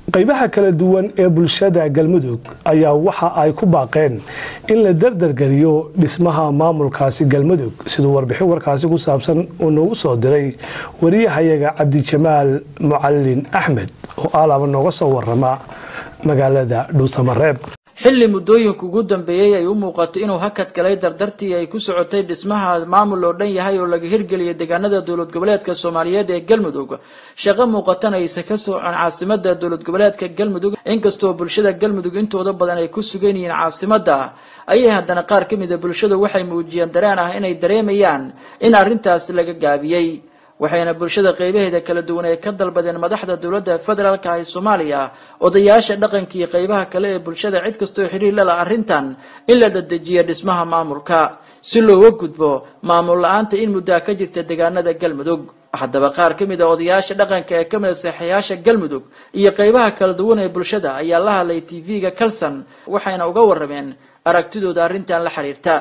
qaybaha kala duwan ee bulshada galmudug ayaa waxa ay ku baaqeen in la dardargeliyo dhismaha maamulkaasi galmudug siduu warbixin warkaasi ku saabsan uu noogu soo diray wariyahayaga cabdijamaal mucalin axmed oo alaaba nooga soo warama magaalada dhuusamareeb xilli muddooyinka ugu dambeeyey ay u muuqatay inuu hakad galay dardartii ay ku socotay dhismaha maamul oo dhan yahay oo laga hirgeliyay deegaanada dowlad goboleedka soomaaliyeed ee galmudug shaqo muuqatan aysa ka socon caasimada dowlad goboleedka galmudug inkastoo bulshada galmudug intooda badan ay ku sugan yihiin caasimada ayay haddana qaar ka mid a bulshadu waxay muujiyeen dareen ah inay dareemayaan in arrintaas laga gaabiyey waxayna bulshada qeybaheeda kala duwan ay ka dalbadeen madaxda dowladda federaalka ee soomaaliya odayaasha dhaqanka iyo qeybaha kale ee bulshada cid kastoo xiriir lala arrintan in la dadejiyo dhismaha maamulka si looga gudbo maamul la-aanta in muddaa ka jirta deegaanada galmudug haddaba qaar ka mid a odayaasha dhaqanka ee ka mid a seexayaasha galmudug iyo qeybaha kala duwan ee bulshada ayaa la hadlay tv-ga kalson waxayna uga warameen aragtidooda arrintan la xiriirta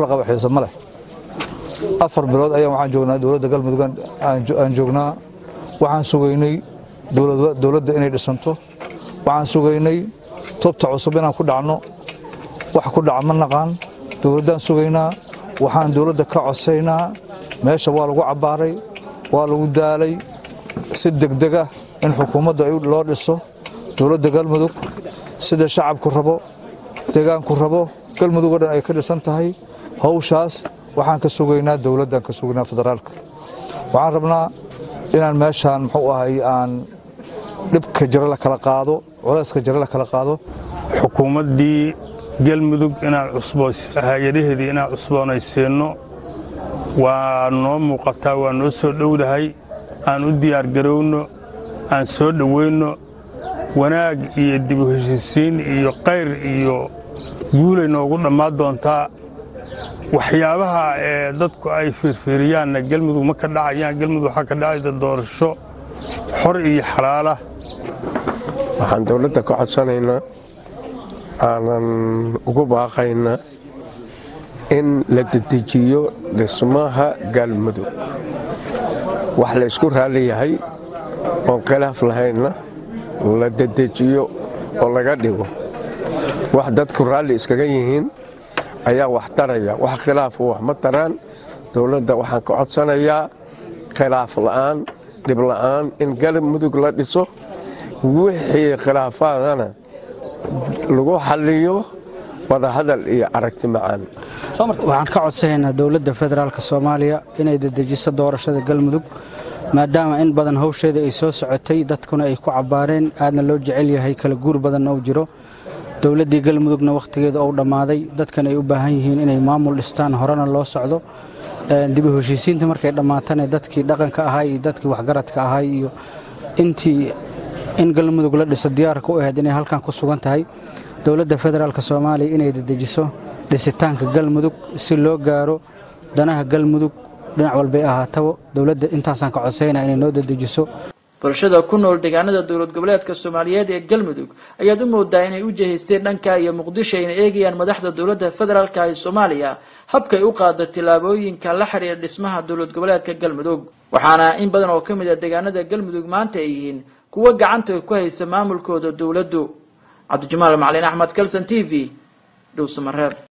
afar bilood ayaan waxaan joognaa dowladda galmudug aan joognaa waxaan sugaynay dowladda inay dhisanto waxaan sugaynay tubta cusub inaan ku dhacno wax ku dhaca ma naqaan dowladdaan sugaynaa waxaan dowladda ka codsaynaa meesha waa lagu cabbaaray waa lagu daalay si degdega in xukuumadda loo dhiso dowladda galmudug sida shacabku rabo deegaanku rabo galmudug oo dhan ay ka dhisan tahay hawshaas waxaan ka sugaynaa dowladdaan ka sugaynaa federaalka waxaan rabnaa inaan meeshaan muxuu ahay aan dhibka jiro la kala qaado culayska jiro la kala qaado xukuumaddii galmudug inaan hay-adaheedii inaan cusboonaysiinno waa noo muuqataa waa noo soo dhowdahay aan u diyaargarowno aan soo dhoweynno wanaag iyo dibu heshiisiin iyo qayr iyo guulay noogu dhammaan doontaa waxyaabaha ee dadku ay fiirfiiriyaanna galmudug ma ka dhacayaan galmudug waxaa ka dhacayda doorasho xor iyo xalaala waxaan dowladda ka codsanaynaa aanan ugu baaqaynaa in la dedejiyo dhismaha galmudug wax la ysku raalli yahay oon khilaaf lahaynna la dedejiyo oo laga dhigo wax dadku raalli iskaga yihiin ayaa wax taraya wax khilaafu wax ma taraan dowladda waxaan ka codsanayaa khilaaf la'aan dhib la'aan in galmudug la dhiso wixii khilaafaadana lagu xalliyo wadahadal iyo aragti macaan waxaan ka codsanaynaa dowladda federaalk soomaaliya inay dedejiso doorashada galmudug maadaama in badan hawsheeda ay soo socotay dadkuna ay ku cabbaareen aadna loo jecel yahay kala guur badanna uu jiro dowladdii galmudugna wakhtigeeda ou dhammaaday dadkan ay u baahan yihiin inay maamul dhistaan horena loo socdo dibu heshiisiinta markay dhammaatana dadkii dhaqanka ahay iyo dadkii waxgaradka ahay iyo intii in galmudug la dhiso diyaarka u ahayd inay halkan ku sugan tahay dowladda federaalk soomaaliya inay dedejiso dhisitaanka galmudug si loo gaaro danaha galmudug dhinac walbay ahaataba dowladda intaasaan ka codsayna inay noo dedejiso bulshada ku nool deegaanada dowlad goboleedka soomaaliyeed ee galmudug ayaad u moodaa inay u jihaysteen dhanka iyo muqdisho ayna eegayaan madaxda dowladda federaalka ee soomaaliya habkay u qaado tillaabooyinka la xiriira dhismaha dowlad goboleedka galmudug waxaana in badan oo ka mid a deegaanada galmudug maanta ay yihiin kuwo gacanta ku haysa maamulkooda dowladdu cabdijamaal macalin axmed kalson t v dhowsamareeb